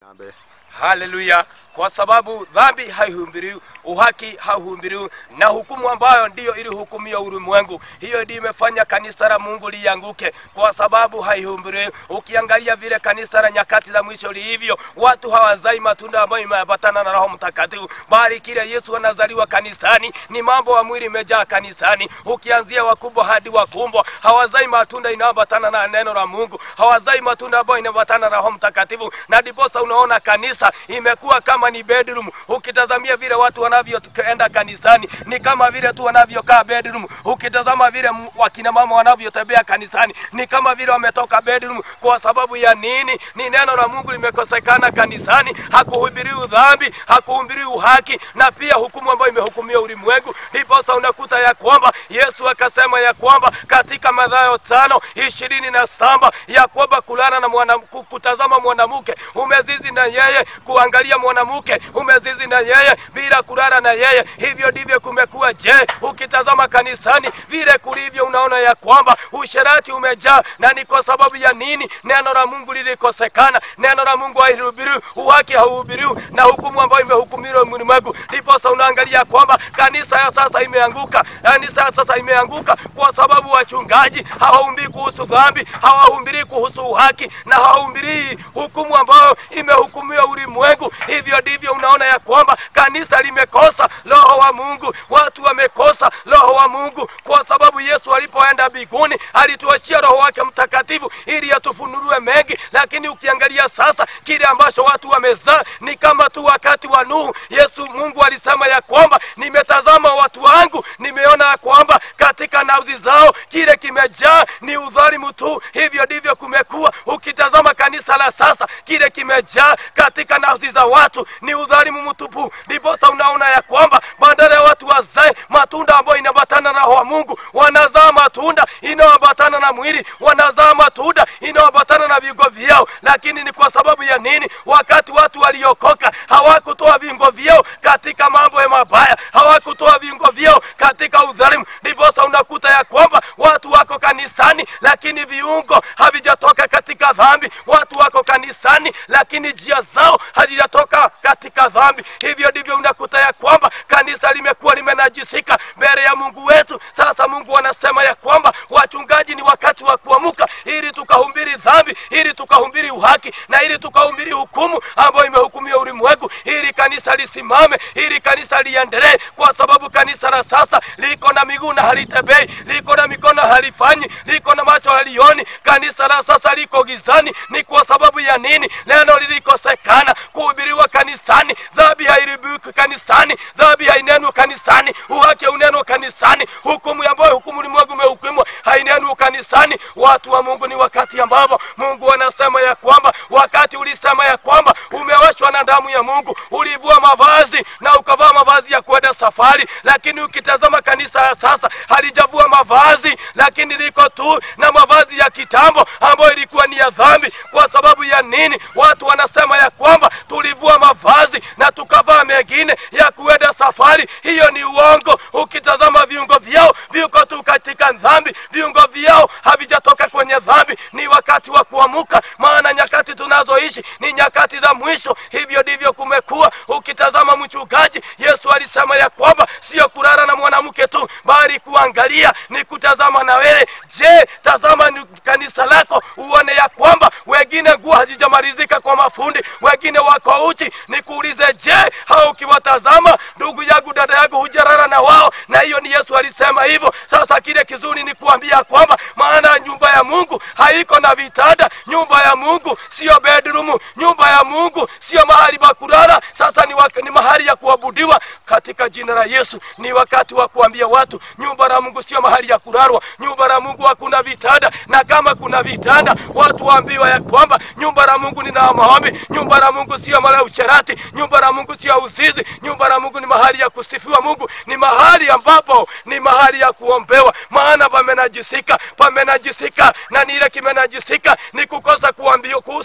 Amen. haleluya kwa sababu dhambi haihubiriwi uhaki hauhubiriwi na hukumu ambayo ndiyo ilihukumia ulimwengu hiyo ndiyo imefanya kanisa la mungu lianguke kwa sababu haihubiriwi ukiangalia vile kanisa la nyakati za mwisho lilivyo watu hawazai matunda ambayo imeambatana na roho mtakatifu bali kile yesu anazaliwa kanisani ni mambo ya mwili imejaa kanisani ukianzia wakubwa hadi wakumbwa hawazai matunda inayoambatana na neno la mungu hawazai matunda ambayo inaambatana na roho mtakatifu na ndiposa unaona kanisa imekuwa kama ni bedroom ukitazamia vile watu wanavyoenda kanisani ni kama vile tu wanavyokaa bedroom ukitazama vile m- wakina mama wanavyotembea kanisani ni kama vile wametoka bedroom kwa sababu ya nini ni neno la mungu limekosekana kanisani hakuhubiriwi dhambi hakuhubiriwi uhaki na pia hukumu ambayo imehukumia ulimwengu ndiposa unakuta ya kwamba yesu akasema ya kwamba katika madhayo tano ishirini na saba ya kwamba kulala na mwana, ku- kutazama mwanamke umezizi na yeye kuangalia mwanamke umezizi na yeye bila kulala na yeye hivyo ndivyo kumekuwa je ukitazama kanisani vile kulivyo unaona ya kwamba usherati umejaa na ni kwa sababu ya nini neno la mungu lilikosekana neno la mungu haihubiriwi uhaki hauhubiriwi na hukumu ambayo imehukumiwa ulimwengu ndiposa unaangalia kwamba kanisa ya sasa imeanguka kanisa ya sasa imeanguka kwa sababu wachungaji hawahumbii kuhusu dhambi hawahumbirii kuhusu uhaki na hawahumbirii hukumu ambayo imehukumiwa ulimwengu hivyo ndivyo unaona ya kwamba kanisa limekosa roho wa mungu watu wamekosa roho wa mungu kwa sababu yesu alipoenda mbinguni alituachia roho wake mtakatifu ili atufunuliwe mengi lakini ukiangalia sasa kile ambacho watu wamezaa ni kama tu wakati wa nuhu yesu mungu alisema ya kwamba nimetazama watu wangu nimeona ya kwamba katika nafsi zao kile kimejaa ni udhalimu tu hivyo ndivyo kumekuwa ukitazama kanisa la sasa kile kimejaa katika nafsi za watu ni udhalimu mtupu ndiposa unaona ya kwamba badala ya watu wazae matunda ambayo inaambatana na roho wa mungu wanazaa matunda inayoambatana na mwili wanazaa matunda inayoambatana na viungo vyao lakini ni kwa sababu ya nini wakati watu waliokoka hawakutoa viungo vyao katika mambo ya mabaya hawakutoa viungo vyao katika udhalimu ndiposa unakuta ya kwamba watu wako kanisani lakini viungo havijatoka katika dhambi watu wako kanisani lakini njia zao hazijatoka katika dhambi hivyo ndivyo unakuta ya kwamba kanisa limekuwa limenajisika mbele ya mungu wetu sasa mungu anasema ya kwamba wachungaji ni wakati wa kuamuka ili tukahumbiri dhambi ili tukahumbiri uhaki na ili tukahumbiri hukumu ambayo imehukumia ulimwengu ili kanisa lisimame ili kanisa liendelee kwa sababu kanisa la sasa liko na miguu na halitembei liko na mikono halifanyi liko na macho halioni kanisa la sasa liko gizani ni kwa sababu ya nini neno lilikosekana kuhubiriwa kanisani dhambi hairibuki kanisani dhambi hainenwi kanisani uhaki unenwa kanisani hukumu ambayo hukumu ulimwengu umehukumwa hainenwi kanisani watu wa mungu ni wakati ambapo mungu anasema ya kwamba wakati ulisema ya kwamba umewashwa na damu ya mungu ulivua mavazi na ukavaa mavazi ya kwenda safari lakini ukitazama kanisa ya sasa halijavua mavazi lakini liko tu na mavazi ya kitambo ambayo ilikuwa ni ya dhambi kwa sababu ya nini watu wanasema ya kwamba tulivua mavazi na tukavaa mengine ya kuenda safari hiyo ni uongo ukitazama viungo vyao viko tu katika dhambi viungo vyao havijatoka kwenye dhambi ni wakati wa kuamuka maana nyakati tunazoishi ni nyakati za mwisho hivyo ndivyo kumekuwa ukitazama mchungaji yesu alisema ya kwamba sio kulala na mwanamke tu bali kuangalia ni kutazama na wewe je tazama ni kanisa lako uone ya kwamba wengine nguo hazijamalizika kwa mafundi wengine wako uchi nikuulize je hao ukiwatazama ndugu yangu dada yangu hujarara na wao na hiyo ni yesu alisema hivyo sasa kile kizuri ni kuambia kwamba maana nyumba ya mungu haiko na vitanda nyumba ya mungu sio bedroom nyumba ya mungu sio mahali pa kulala sasa ni, wak- ni mahali ya kuabudiwa katika jina la yesu ni wakati wa kuambia watu nyumba la mungu sio mahali ya kulalwa nyumba la mungu hakuna vitanda na kama kuna vitanda watu waambiwa ya kwamba nyumba la mungu ni na maombi nyumba la mungu sio mahali ya ucherati nyumba la mungu sio uzizi nyumba la mungu ni mahali ya kusifiwa mungu ni mahali ambapo ni mahali ya kuombewa maana pamenajisika pamenajisika na nile kimenajisika ni kukosa kuambiwa kuhusu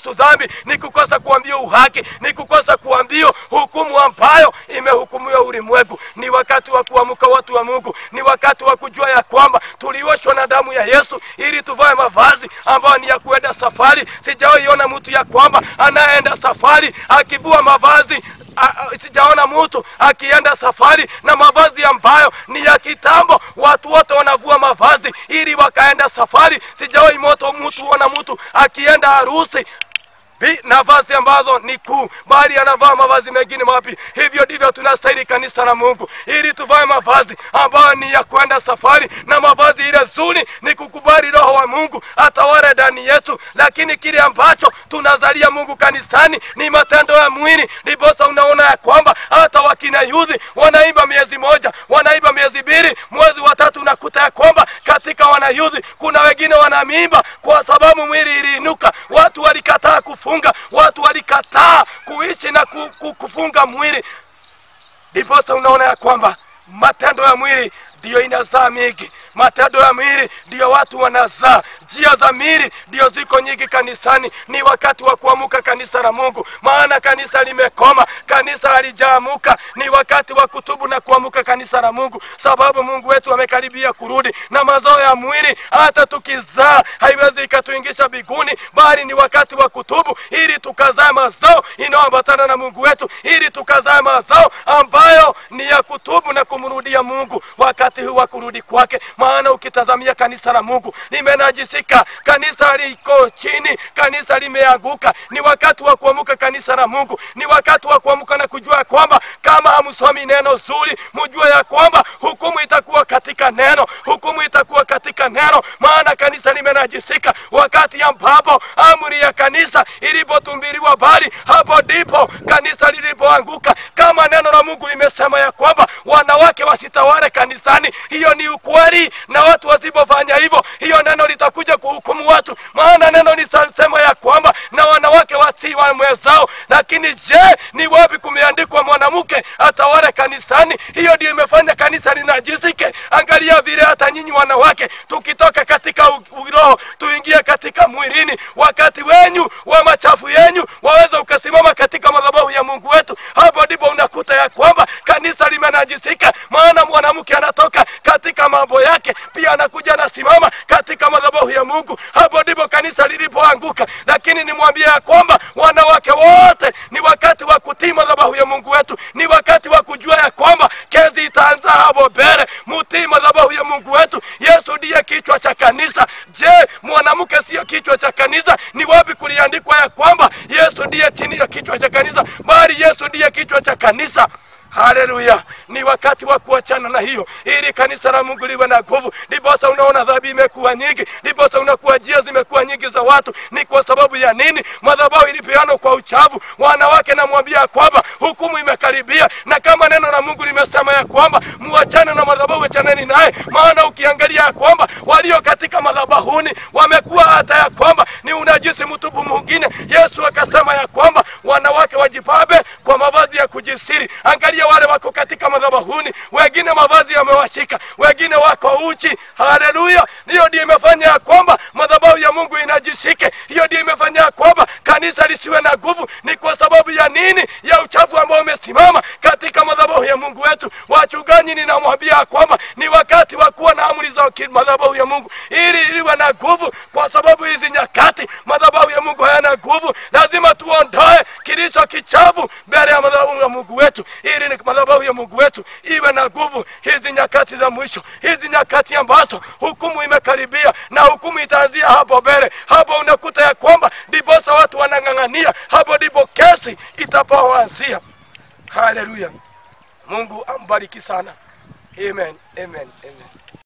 kuhusu dhambi ni kukosa kuambia uhaki ni kukosa kuambia hukumu ambayo imehukumiwa ulimwengu ni wakati wa kuamka watu wa mungu ni wakati wa kujua ya kwamba tulioshwa na damu ya yesu ili tuvae mavazi ambayo ni ya kuenda safari sijawaiona mtu ya kwamba anayeenda safari akivua mavazi a- a- sijaona mtu akienda safari na mavazi ambayo ni ya kitambo watu wote wanavua mavazi ili wakaenda safari sijawai moto mtu ona mtu akienda harusi Bi- nafasi ambazo ni kuu bali anavaa mavazi mengine mapi hivyo ndivyo tunastahili kanisa la mungu ili tuvae mavazi ambayo ni ya kwenda safari na mavazi ile zuri ni kukubali roho wa mungu atawale ndani yetu lakini kile ambacho tunazalia mungu kanisani ni matendo ya mwili ndiposa unaona ya kwamba hata wakina yudhi wanaimba miezi moja wanaimba miezi mbili mwezi wa tatu unakuta ya kwamba katika wanayudhi kuna wengine wanaimba kwa sababu mwili iliinuka watu walikataa kufunga watu walikataa kuishi na ku, ku, kufunga mwili ndiposa unaona ya kwamba matendo ya mwili ndiyo inazaa mingi matendo ya mwili ndiyo watu wanazaa njia za mwili ndiyo ziko nyingi kanisani ni wakati wa kuamuka kanisa la mungu maana kanisa limekoma kanisa halijaamuka ni wakati wa kutubu na kuamuka kanisa la mungu sababu mungu wetu amekaribia kurudi na mazao ya mwili hata tukizaa haiwezi ikatuingisha biguni bali ni wakati wa kutubu ili tukazae mazao inayoambatana na mungu wetu ili tukazae mazao ambayo ni ya kutubu na kumrudia mungu wakati huu wa kurudi kwake maana ukitazamia kanisa la mungu limenajisika kanisa liko chini kanisa limeanguka ni wakati wa kuamuka kanisa la mungu ni wakati wa kuamuka na kujua ya kwamba kama hamsomi neno zuri mjue ya kwamba hukumu itakuwa katika neno hukumu itakuwa katika neno maana kanisa limenajisika wakati ambapo amri ya kanisa ilipotumbiriwa bali hapo ndipo kanisa lilipoanguka kama neno la mungu limesema ya kwamba wanawake wasitawale kanisani hiyo ni ukweli na watu wasipofanya hivyo hiyo neno litakuja kuhukumu watu maana neno lisasema ya kwamba na wanawake watii wamwezao lakini je ni wapi kumeandikwa mwanamke atawale kanisani hiyo ndio imefanya kanisa linajisike angalia vile hata nyinyi wanawake tukitoka katika u- uroho tuingie katika mwilini wakati wenyu wa machafu yenyu waweza ukasimama katika madhabahu ya mungu wetu hapo ndipo unakuta ya kwamba kanisa limenajisika maana mwanamke anatoka katika mambo yake pia anakuja anasimama katika madhabahu ya mungu hapo ndipo kanisa lilipoanguka lakini nimwambie ya kwamba wanawake wote ni wakati wa kutii madhabahu ya mungu wetu ni wakati wa kujua ya kwamba kezi itaanza hapo mbele mutii madhabahu ya mungu wetu yesu ndiye kichwa cha kanisa je mwanamke siyo kichwa cha kanisa ni wapi kuliandikwa ya kwamba yesu ndiye chini ya kichwa cha kanisa bali yesu ndiye kichwa cha kanisa haleluya ni wakati wa kuachana na hiyo ili kanisa la mungu liwe na nguvu ndiposa unaona dhambi imekuwa nyingi ndiposa unakuwa njia zimekuwa nyingi za watu ni kwa sababu ya nini madhabahu ilipeanwa kwa uchavu wanawake namwambia ya kwamba hukumu imekaribia na kama neno la mungu limesema ya kwamba muachane na madhabahu achaneni naye maana ukiangalia ya kwamba walio katika madhabahuni wamekuwa hata ya kwamba ni unajisi mtupu mwingine yesu akasema ya kwamba wanawake wajipabe kwa mavazi ya kujisiri angalia wale wako katika madhabahuni wengine mavazi yamewashika wengine wako uchi haleluya hiyo ndio imefanya ya kwamba madhabahu ya mungu inajishike hiyo ndio imefanya ya kwamba kanisa lisiwe na nguvu ni kwa sababu ya nini ya uchafu ambao umesimama katika madhabahu ya mungu wetu wachungaji ninamwambia ya kwamba ni wakati wa kuwa na amri za ki- madhabahu ya mungu ili iliwe na nguvu kwa sababu hizi nyakati madhabahu ya mungu hayana nguvu lazima tuondoe kilicho kichafu mbele ya madhabahu ya mungu wetu ili ni madhabahu ya mungu wetu iwe na nguvu hizi nyakati za mwisho hizi nyakati ambazo hukumu imekaribia na hukumu itaanzia hapo mbele hapo unakuta ya kwamba ndiposa watu wanang'ang'ania hapo ndipo kesi itapoanzia haleluya mungu ambariki sana amen amen amen